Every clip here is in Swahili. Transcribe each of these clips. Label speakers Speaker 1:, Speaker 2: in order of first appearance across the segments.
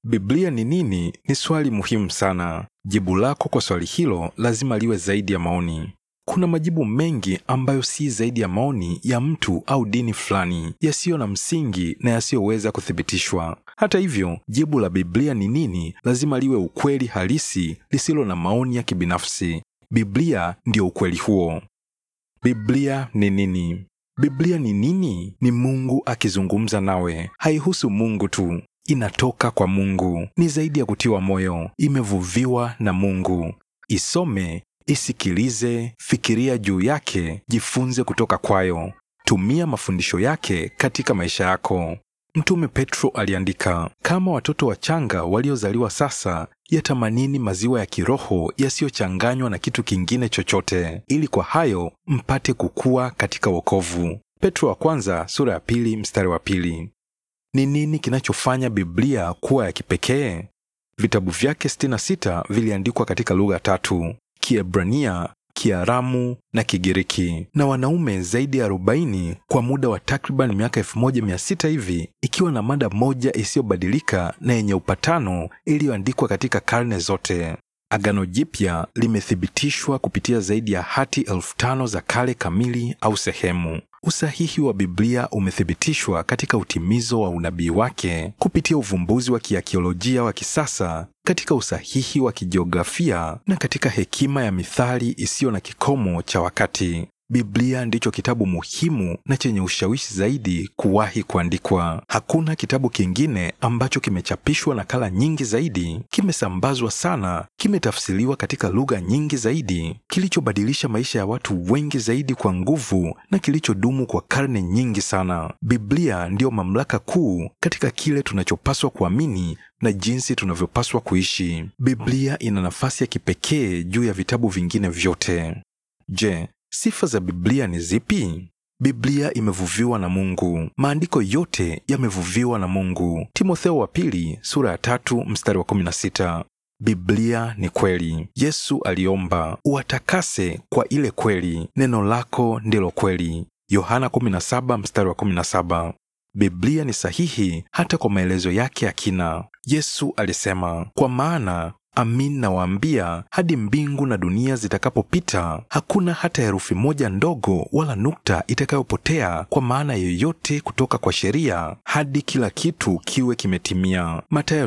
Speaker 1: Biblia ni nini? Ni swali muhimu sana. Jibu lako kwa swali hilo lazima liwe zaidi ya maoni. Kuna majibu mengi ambayo si zaidi ya maoni ya mtu au dini fulani, yasiyo na msingi na yasiyoweza kuthibitishwa. Hata hivyo, jibu la Biblia ni nini lazima liwe ukweli halisi, lisilo na maoni ya kibinafsi. Biblia ndiyo ukweli huo. Biblia ni nini? Biblia ni nini? Ni Mungu akizungumza nawe. Haihusu Mungu tu, inatoka kwa Mungu. Ni zaidi ya kutiwa moyo, imevuviwa na Mungu. Isome, isikilize, fikiria juu yake, jifunze kutoka kwayo. Tumia mafundisho yake katika maisha yako. Mtume Petro aliandika, kama watoto wachanga waliozaliwa sasa, yatamanini maziwa ya kiroho yasiyochanganywa na kitu kingine chochote, ili kwa hayo mpate kukua katika wokovu. Petro wa kwanza sura ya pili mstari wa pili. Ni nini kinachofanya Biblia kuwa ya kipekee? Vitabu vyake 66 viliandikwa katika lugha tatu: Kiebrania, Kiaramu na Kigiriki, na wanaume zaidi ya 40 kwa muda wa takriban miaka 1600 hivi, ikiwa na mada moja isiyobadilika na yenye upatano iliyoandikwa katika karne zote. Agano Jipya limethibitishwa kupitia zaidi ya hati elfu tano za kale kamili au sehemu. Usahihi wa Biblia umethibitishwa katika utimizo wa unabii wake kupitia uvumbuzi wa kiakiolojia wa kisasa, katika usahihi wa kijiografia na katika hekima ya mithali isiyo na kikomo cha wakati. Biblia ndicho kitabu muhimu na chenye ushawishi zaidi kuwahi kuandikwa. Hakuna kitabu kingine ambacho kimechapishwa nakala nyingi zaidi, kimesambazwa sana, kimetafsiriwa katika lugha nyingi zaidi, kilichobadilisha maisha ya watu wengi zaidi kwa nguvu na kilichodumu kwa karne nyingi sana. Biblia ndiyo mamlaka kuu katika kile tunachopaswa kuamini na jinsi tunavyopaswa kuishi. Biblia ina nafasi ya kipekee juu ya vitabu vingine vyote. Je, Sifa za Biblia ni zipi? Biblia imevuviwa na Mungu. Maandiko yote yamevuviwa na Mungu. Timotheo wa pili sura ya tatu mstari wa 16. Biblia ni kweli. Yesu aliomba, uwatakase kwa ile kweli, neno lako ndilo kweli. Yohana 17 mstari wa 17. Biblia ni sahihi hata kwa maelezo yake ya kina. Yesu alisema, kwa maana Amin nawaambia, hadi mbingu na dunia zitakapopita, hakuna hata herufi moja ndogo wala nukta itakayopotea kwa maana yoyote kutoka kwa sheria hadi kila kitu kiwe kimetimia. Mathayo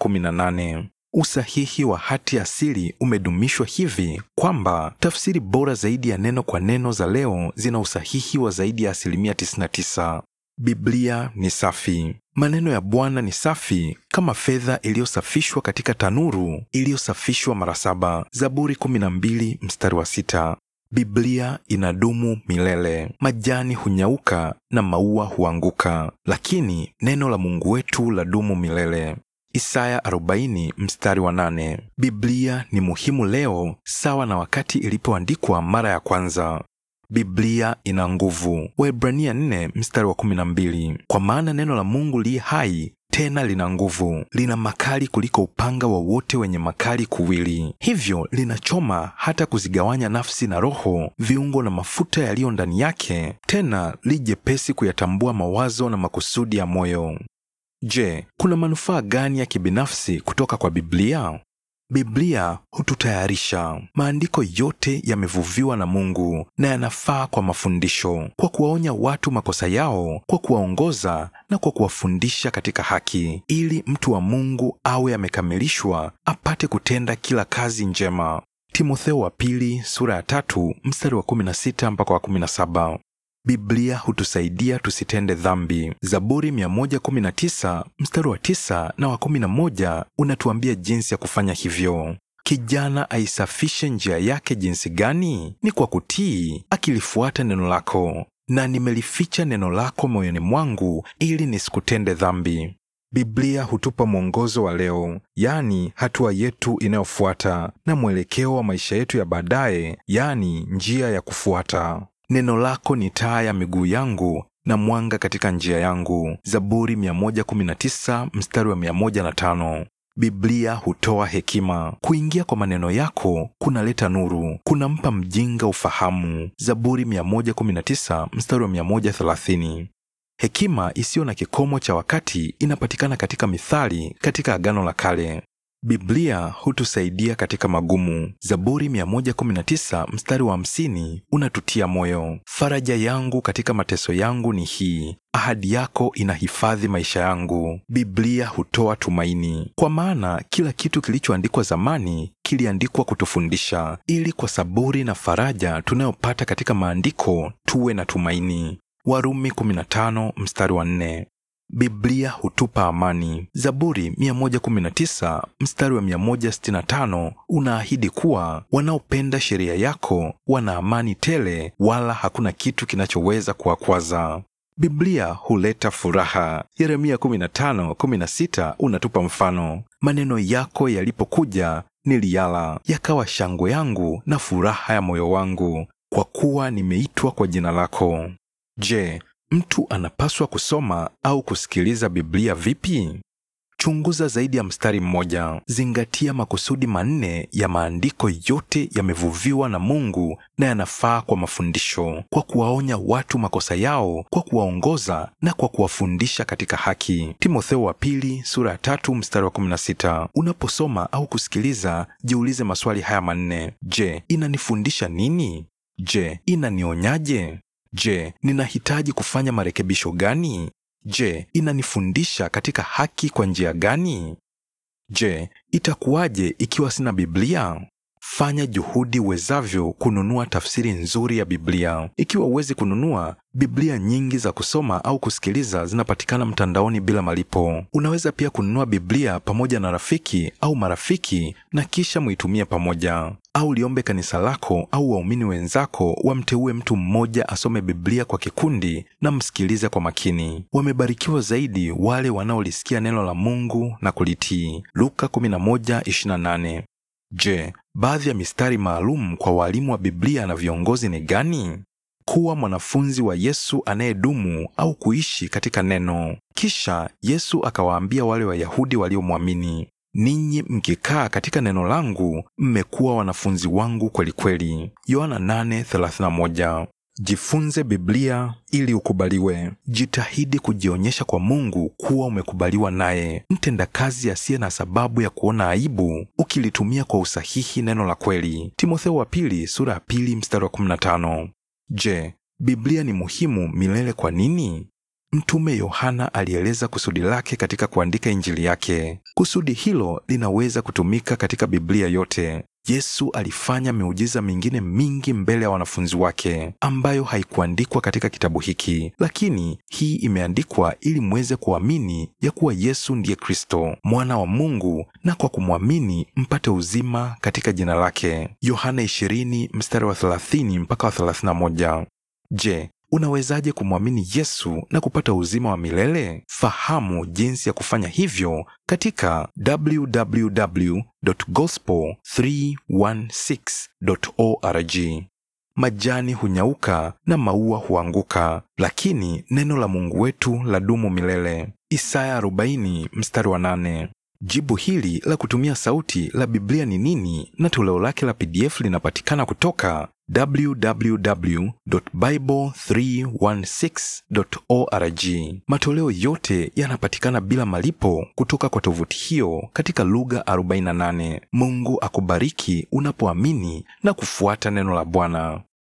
Speaker 1: 5:18. Usahihi wa hati asili umedumishwa hivi kwamba tafsiri bora zaidi ya neno kwa neno za leo zina usahihi wa zaidi ya asilimia 99. Biblia ni safi. Maneno ya Bwana ni safi kama fedha iliyosafishwa katika tanuru iliyosafishwa mara saba. Zaburi 12 mstari wa sita. Biblia inadumu milele. Majani hunyauka na maua huanguka, lakini neno la Mungu wetu ladumu milele. Isaya 40 mstari wa nane. Biblia ni muhimu leo sawa na wakati ilipoandikwa mara ya kwanza. Biblia ina nguvu. Waebrania 4 mstari wa 12. Kwa maana neno la Mungu li hai tena lina nguvu, lina makali kuliko upanga wowote wenye makali kuwili, hivyo linachoma hata kuzigawanya nafsi na roho, viungo na mafuta yaliyo ndani yake, tena li jepesi kuyatambua mawazo na makusudi ya moyo. Je, kuna manufaa gani ya kibinafsi kutoka kwa Biblia? Biblia hututayarisha. Maandiko yote yamevuviwa na Mungu na yanafaa kwa mafundisho, kwa kuwaonya watu makosa yao, kwa kuwaongoza na kwa kuwafundisha katika haki, ili mtu wa Mungu awe amekamilishwa, apate kutenda kila kazi njema. Timotheo wa pili sura ya tatu mstari wa 16 mpaka wa 17. Biblia hutusaidia tusitende dhambi. Zaburi 119 mstari wa 9 na wa 11 unatuambia jinsi ya kufanya hivyo. Kijana aisafishe njia yake jinsi gani? Ni kwa kutii, akilifuata neno lako. Na nimelificha neno lako moyoni mwangu, ili nisikutende dhambi. Biblia hutupa mwongozo wa leo, yaani hatua yetu inayofuata, na mwelekeo wa maisha yetu ya baadaye, yaani njia ya kufuata. Neno lako ni taa ya miguu yangu na mwanga katika njia yangu. Zaburi 119 mstari wa 105. Biblia hutoa hekima. Kuingia kwa maneno yako kunaleta nuru, kunampa mjinga ufahamu. Zaburi 119 mstari wa 130. Hekima isiyo na kikomo cha wakati inapatikana katika Mithali katika Agano la Kale. Biblia hutusaidia katika magumu. Zaburi 119 mstari wa 50 unatutia moyo, faraja yangu katika mateso yangu ni hii, ahadi yako inahifadhi maisha yangu. Biblia hutoa tumaini, kwa maana kila kitu kilichoandikwa zamani kiliandikwa kutufundisha, ili kwa saburi na faraja tunayopata katika maandiko tuwe na tumaini. Warumi 15 mstari wa 4. Biblia hutupa amani. Zaburi 119 mstari wa 165 unaahidi kuwa wanaopenda sheria yako wana amani tele, wala hakuna kitu kinachoweza kuwakwaza. Biblia huleta furaha. Yeremia 15:16 unatupa mfano, maneno yako yalipokuja niliyala, yakawa shangwe yangu na furaha ya moyo wangu, kwa kuwa nimeitwa kwa jina lako. Je, mtu anapaswa kusoma au kusikiliza Biblia vipi? Chunguza zaidi ya mstari mmoja. Zingatia makusudi manne ya maandiko. Yote yamevuviwa na Mungu na yanafaa kwa mafundisho, kwa kuwaonya watu makosa yao, kwa kuwaongoza na kwa kuwafundisha katika haki. Timotheo wa pili sura ya tatu mstari wa 16. Unaposoma au kusikiliza, jiulize maswali haya manne: Je, inanifundisha nini? Je, inanionyaje? Je, ninahitaji kufanya marekebisho gani? Je, inanifundisha katika haki kwa njia gani? Je, itakuwaje ikiwa sina Biblia? Fanya juhudi uwezavyo kununua tafsiri nzuri ya Biblia. Ikiwa huwezi kununua, Biblia nyingi za kusoma au kusikiliza zinapatikana mtandaoni bila malipo. Unaweza pia kununua Biblia pamoja na rafiki au marafiki na kisha muitumie pamoja, au liombe kanisa lako au waumini wenzako wamteue mtu mmoja asome Biblia kwa kikundi na msikilize kwa makini. Wamebarikiwa zaidi wale wanaolisikia neno la Mungu na kulitii. Luka 11:28. Je, baadhi ya mistari maalum kwa walimu wa Biblia na viongozi ni gani? Kuwa mwanafunzi wa Yesu anayedumu au kuishi katika neno. Kisha Yesu akawaambia wale Wayahudi waliomwamini, ninyi mkikaa katika neno langu mmekuwa wanafunzi wangu kweli kweli. Yohana 8:31. Jifunze Biblia ili ukubaliwe. Jitahidi kujionyesha kwa Mungu kuwa umekubaliwa naye, mtendakazi asiye na sababu ya kuona aibu, ukilitumia kwa usahihi neno la kweli. Timotheo wa pili sura ya pili mstari wa 15. Je, Biblia ni muhimu milele kwa nini? Mtume Yohana alieleza kusudi lake katika kuandika Injili yake. Kusudi hilo linaweza kutumika katika Biblia yote. Yesu alifanya miujiza mingine mingi mbele ya wanafunzi wake ambayo haikuandikwa katika kitabu hiki, lakini hii imeandikwa ili mweze kuamini ya kuwa Yesu ndiye Kristo, mwana wa Mungu, na kwa kumwamini mpate uzima katika jina lake. Yohana 20 mstari wa 30 mpaka wa 31. Je, unawezaje kumwamini Yesu na kupata uzima wa milele? Fahamu jinsi ya kufanya hivyo katika www.gospel316.org. Majani hunyauka na maua huanguka, lakini neno la Mungu wetu ladumu milele. Isaya 40 mstari wa 8. Jibu hili la kutumia sauti la Biblia ni nini na toleo lake la PDF linapatikana kutoka www.bible316.org. Matoleo yote yanapatikana bila malipo kutoka kwa tovuti hiyo katika lugha 48. Mungu akubariki unapoamini na kufuata neno la Bwana.